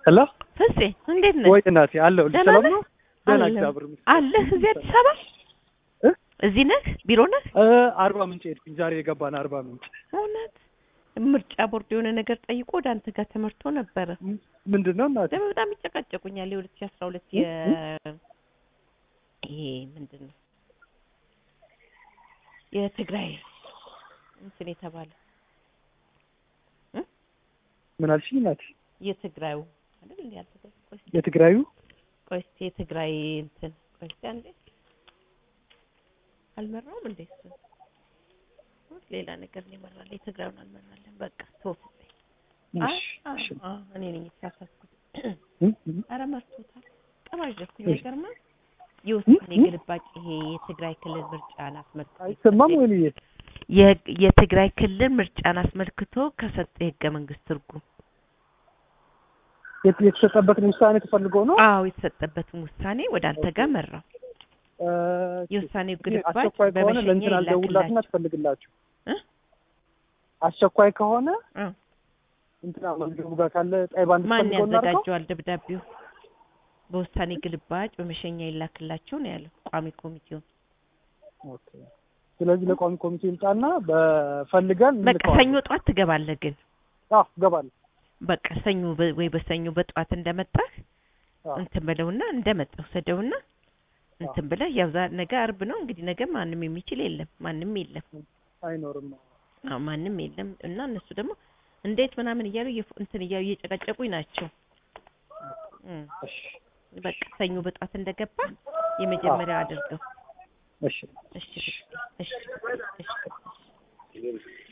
ሄሎ ፍፄ እንዴት ነህ? ወይ እናቴ አለሁ። ደህና ሰላም ነህ? ነው? ደህና አለሁ። እግዚአብሔር ይመስገን። አለህ እዚህ አዲስ አበባ እ? እዚህ ነህ? ቢሮ ነህ? እ አርባ ምንጭ ሄድኩኝ። ዛሬ የገባን አርባ ምንጭ። እውነት ምርጫ ቦርድ የሆነ ነገር ጠይቆ ወደ አንተ ጋር ተመርቶ ነበረ። ም- ምንድን ነው እናቴ? ደግሞ በጣም ይጨቃጨቁኛል። የሁለት ሺህ አስራ ሁለት የ ይሄ ምንድን ነው የትግራይ እንትን የተባለ ምን አልሽኝ እናቴ? የትግራዩ አይደል እንዴ? ያልተገ- ቆይ እስኪ- የትግራዩ ቆይ እስኪ የትግራይ እንትን ቆይ እስኪ አንዴ አልመራውም እንዴ እሱ ሌላ ነገር ነው ይመራል። የትግራዩን አልመራለን። በቃ ተወፍኝ። አይ እሺ፣ አዎ፣ እሺ። አዎ፣ እኔ ነኝ የተሳሳትኩት። እ? እ? ኧረ መርቶታል። ቀባጀኩኝ እሺ። አይገርምም? የውሳኔ እ? ግልባጭ ይሄ የትግራይ ክልል ምርጫን አስመልክቶ አይሰማም ወይ ልዬ? የ- የትግራይ ክልል ምርጫን አስመልክቶ ከሰጠ የህገ መንግስት ትርጉም የት- የተሰጠበትን ውሳኔ ተፈልገው ነው? አዎ የተሰጠበትን ውሳኔ ወደ አንተ ጋር መራው። እ፣ የውሳኔው ግን ግልባጭ አስቸኳይ ከሆነ በመሸኛ ለእንትን አልደውላትና ይላክላቸው። ትፈልግላችሁ። እ? አስቸኳይ ከሆነ እ። እንትና መዝገቡ ጋር ካለ ጣይባን ማን ትፈልገው እናድርገው? ያዘጋጀዋል ደብዳቤው? በውሳኔ ግልባጭ በመሸኛ ይላክላቸው ነው ያለው ቋሚ ኮሚቴው። ኦኬ። ስለዚህ ለቋሚ ኮሚቴ ይምጣና በፈልገን በቃ ሰኞ ጠዋት ትገባለህ ግን አዎ እገባለሁ። በቃ ሰኞ በ- ወይ በሰኞ በጠዋት እንደመጣህ አዎ እንትን በለውና እንደመጣው ሰደውና እንትን ብለህ ያው ዛ- ነገ አርብ ነው እንግዲህ ነገ ማንም የሚችል የለም ማንም የለም አይኖርም። አዎ ማንም የለም እና እነሱ ደግሞ እንዴት ምናምን እያሉ እየፎ- እንትን እያሉ እየጨቀጨቁኝ ናቸው እም። እሺ በቃ ሰኞ በጠዋት እንደገባ የመጀመሪያው አድርገው እሺ እሺ እሺ እሺ እሺ